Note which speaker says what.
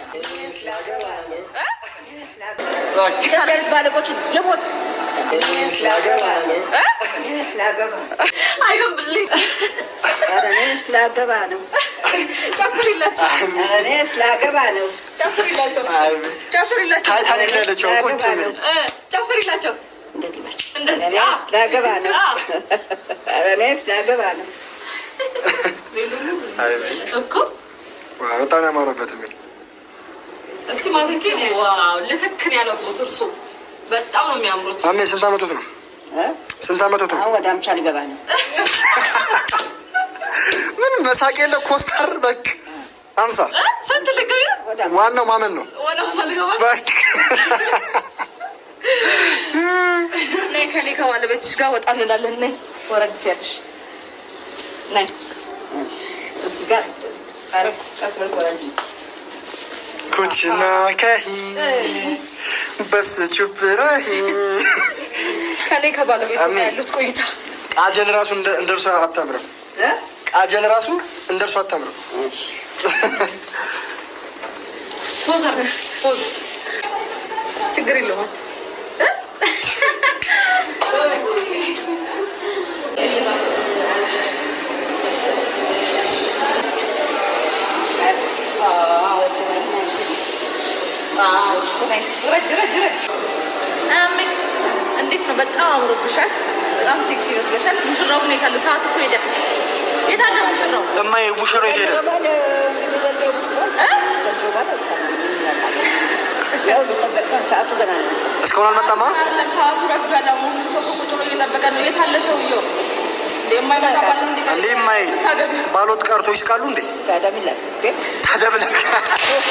Speaker 1: ይፈረድ ባለቆችን የሞት
Speaker 2: አይገንብልኝ
Speaker 1: እኔ ስላገባ ነው።
Speaker 2: ጨፍሪላቸው
Speaker 1: እኔ ስላገባ ነው።
Speaker 2: ጨፍሪላቸው ጨፍሪላቸው
Speaker 3: ታይታኒክ ላይ ያለችው ቁጭ ብል
Speaker 2: እ ጨፍሪላቸው
Speaker 1: እንደዚህ በል።
Speaker 2: እንደዚህ
Speaker 1: እኔ
Speaker 2: አዎ።
Speaker 1: ስላገባ ነው።
Speaker 2: አዎ።
Speaker 1: እኔ ስላገባ ነው።
Speaker 2: እኮ
Speaker 3: በጣም ያማረበት የሚል
Speaker 2: እስቲ ማዘኬ ዋው ልክክን ያለቦት እርሶ በጣም ነው የሚያምሩት።
Speaker 3: አሜ ስንት አመቶት ነው?
Speaker 1: እ?
Speaker 3: ስንት አመቶት ነው?
Speaker 1: አሁን ወደ አምሳ ሊገባ ነው።
Speaker 3: ምን መሳቅ የለ ኮስታር በክ አምሳ
Speaker 2: ስንት ልገቢ
Speaker 1: ወደ አምሳ
Speaker 3: ዋናው ማመን ነው።
Speaker 2: ወደ ውሳ ልገባ
Speaker 3: በክ
Speaker 2: ነይ ከኔ ከባለቤትሽ ጋር ወጣ እንላለን። ነይ ወረድ ያለሽ ነይ እዚህ ጋር ቀስ ቀስ በል ወረድ
Speaker 3: ኩችና ከሂ በስ ቹፕ ረሂ
Speaker 2: ከኔ ከባለቤት
Speaker 3: አሜን።
Speaker 2: ጋር ያሉት ቆይታ
Speaker 3: ቃጀል ራሱ እንደ እንደ እርሷ አታምርም።
Speaker 1: እ?
Speaker 3: ቃጀል ራሱ እንደ እርሷ አታምርም።
Speaker 1: እሺ።
Speaker 2: ፖዝ አድርገህ ፖዝ ችግር የለውም። ረጅ ረጅ ረጅ አሜን። እንዴት ነው? በጣም አምሮብሻል። በጣም ሴክሲ ይመስለሻል። ሙሽራው ግን የታለ? ሰዓት እኮ ሄደ። የታለ ሙሽራው?
Speaker 3: እማዬ ሙሽሮ የት ሄደ?
Speaker 1: ባለ እንግዲህ ዘንድሮ ብትሆን ዘንድሮ ባለ ያው ሊጠበቅ ሰዓቱ ገና ነው መሰለኝ።
Speaker 3: እስካሁን አልመጣማ።
Speaker 2: አይደለም ሰዓቱ ረፍዷል። አሁን ሁሉም ሰው ቁጭ ብሎ እየጠበቀ ነው። የታለ ሰውየው? የማይመጣ ባል እንዲ
Speaker 3: እንዴ እማዬ
Speaker 2: ታገቢ
Speaker 3: ባሎት ቀርቶ ይስቃሉ እንዴ?
Speaker 1: ታዲያ ምን ላድርግ? ግን
Speaker 3: ታደብለክ